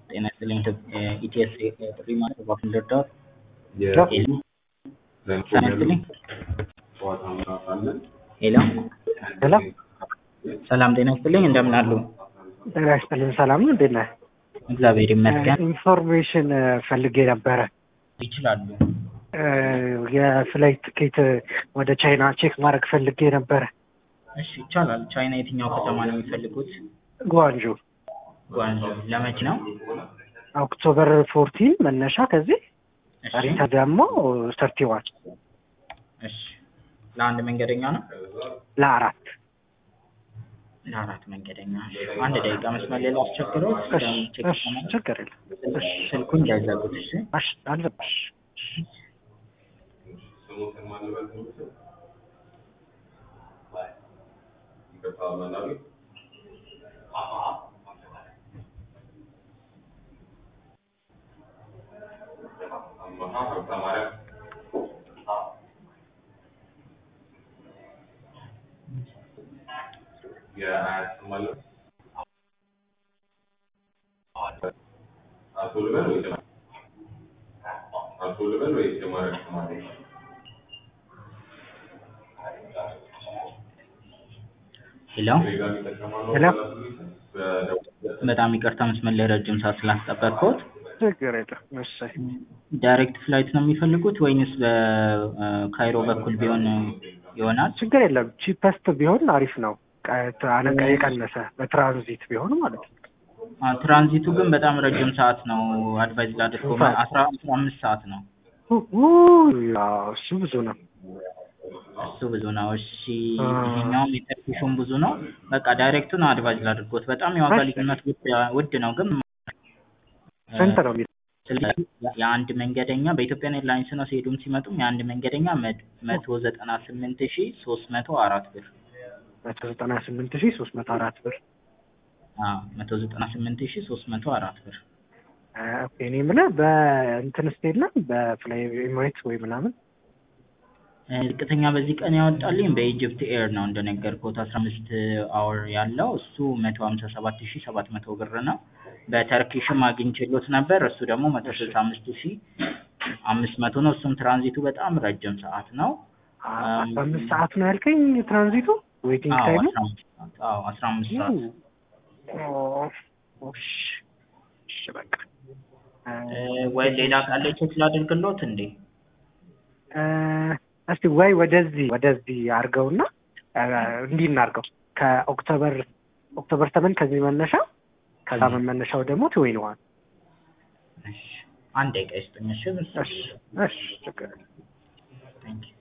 ጤና ይስጥልኝ ኢቲኤስ ጥሪ ማለት እባክዎን ልርዳዎት? ሄሎ ጤና ይስጥልኝ ሄሎ ሄሎ ሰላም ጤና ይስጥልኝ እንደምን አሉ? ጤና ይስጥልኝ ሰላም ነው እንዴት ነህ? እግዚአብሔር ይመስገን ኢንፎርሜሽን ፈልጌ ነበረ ይችላሉ። የፍላይት ትኬት ወደ ቻይና ቼክ ማድረግ ፈልጌ ነበረ። እሺ ይቻላል። ቻይና የትኛው ከተማ ነው የሚፈልጉት? ጓንጆ ጓንጆ ለመቼ ነው? ኦክቶበር ፎርቲን መነሻ ከዚህ እሺ ሪታ ደግሞ ሰርቲ ዋን እሺ ለአንድ መንገደኛ ነው? ለአራት ለአራት መንገደኛ እሺ። አንድ ደቂቃ መስመር ሌላ አስቸግሮት እሺ ቼክ እሺ ለማድረግ ችግር የለም እሺ ስልኩን እንዳይዘጉት እሺ። እሺ አለብሽ ሄሎ ሄሎ በጣም ይቅርታ መስመር ላይ ረጅም ሰዓት ስላስጠበቅኩት። ችግር የለም እሺ ዳይሬክት ፍላይት ነው የሚፈልጉት ወይንስ በካይሮ በኩል ቢሆን ይሆናል? ችግር የለም ቺፐስት ቢሆን አሪፍ ነው ቀ- አነቃ የቀነሰ በትራንዚት ቢሆን ማለት ነው አዎ፣ ትራንዚቱ ግን በጣም ረጅም ሰዓት ነው። አድቫይዝ ላድርገው ስንት ሰዓት? አስራ አስራ አምስት ሰዓት ነው። ውይ፣ አዎ፣ እሱ ብዙ ነው እሱ ብዙ ነው። እሺ አ- ይሄኛውም የተርኪሹም ብዙ ነው። በቃ ዳይሬክቱን አድቫይዝ ላድርጎት። በጣም የዋጋ እሺ። ልዩነት ውድ ውድ ነው ግን ስንት ነው የሚለው ስለዚህ የአንድ መንገደኛ በኢትዮጵያን ኤርላይንስ ነው ሲሄዱም ሲመጡም የአንድ መንገደኛ መ- መቶ ዘጠና ስምንት ሺ ሶስት መቶ አራት ብር መቶ ዘጠና ስምንት ሺህ ሶስት መቶ አራት ብር አዎ መቶ ዘጠና ስምንት ሺ ሶስት መቶ አራት ብር አ፣ ኦኬ እኔ የምልህ በእንትን ስቴት ነው በፍላይ ኤሚሬትስ ወይ ምናምን እ፣ ዝቅተኛ በዚህ ቀን ያወጣልኝ በኢጅፕት ኤር ነው እንደነገርኩት አስራ አምስት አወር ያለው እሱ መቶ ሀምሳ ሰባት ሺ ሰባት መቶ ብር ነው። በተርኪሽም አግኝቼሎት ነበር እሱ ደግሞ መቶ ስልሳ አምስት ሺ አምስት መቶ ነው። እሱም ትራንዚቱ በጣም ረጅም ሰዓት ነው። አ፣ አስራ አምስት ሰዓት ነው ያልከኝ ትራንዚቱ ዌይቲንግ አዎ ታይሙ አስራ አምስት ሰዓት አዎ አስራ አምስት ሰዓት ኦ፣ እሺ እሺ በቃ አ፣ እ፣ ወይ ሌላ ቃል ቼክ ላድርግሎት እንዴ? አ፣ እስቲ ወይ ወደዚህ ወደዚህ አድርገውና አ፣ እንዲህ እናድርገው ከኦክቶበር ኦክቶበር ሰመን ከዚህ መነሻ ከዛ መመነሻው ደግሞ ትዌኒ ዋን እሺ አንድ ደቂቃ ይስጥኝ እሺ። እሺ እሺ ችግር የለም። Thank you.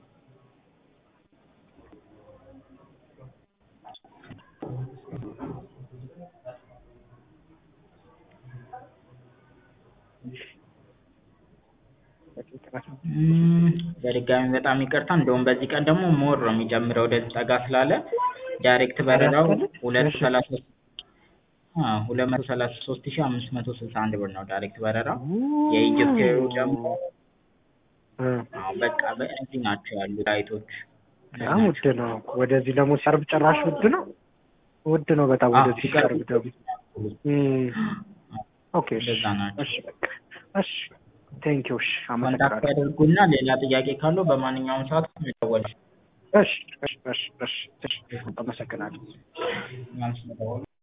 እም፣ በድጋሚ በጣም ይቅርታ። እንደውም በዚህ ቀን ደግሞ ሞር ነው የሚጨምረው ወደዚህ ጠጋ ስላለ ዳይሬክት በረራው ሁለት እሺ። ሰላሳ አዎ ሁለት መቶ ሰላሳ ሶስት ሺህ አምስት መቶ ስልሳ አንድ ብር ነው ዳይሬክት በረራው። የኢጅፕት ኤሩ ደግሞ እ፣ አዎ በቃ በእነዚህ ናቸው ያሉ ላይቶች። በጣም ውድ ነው። ወደዚህ ደግሞ ሲቀርብ ጭራሽ ውድ ነው። ውድ ነው በጣም አዎ፣ ወደዚህ ሲቀርብ ደግሞ እም፣ ኦኬ እሺ እንደዛ ናቸው። እሺ በቃ እሺ ቴንኪው እሺ ኮንታክት አመሰግናለሁ። ያደርጉና ሌላ ጥያቄ ካለው በማንኛውም ሰዓት መደወል እሺ እሺ እሺ እሺ እሺ አመሰግናለሁ። እኛም ስለደወሉ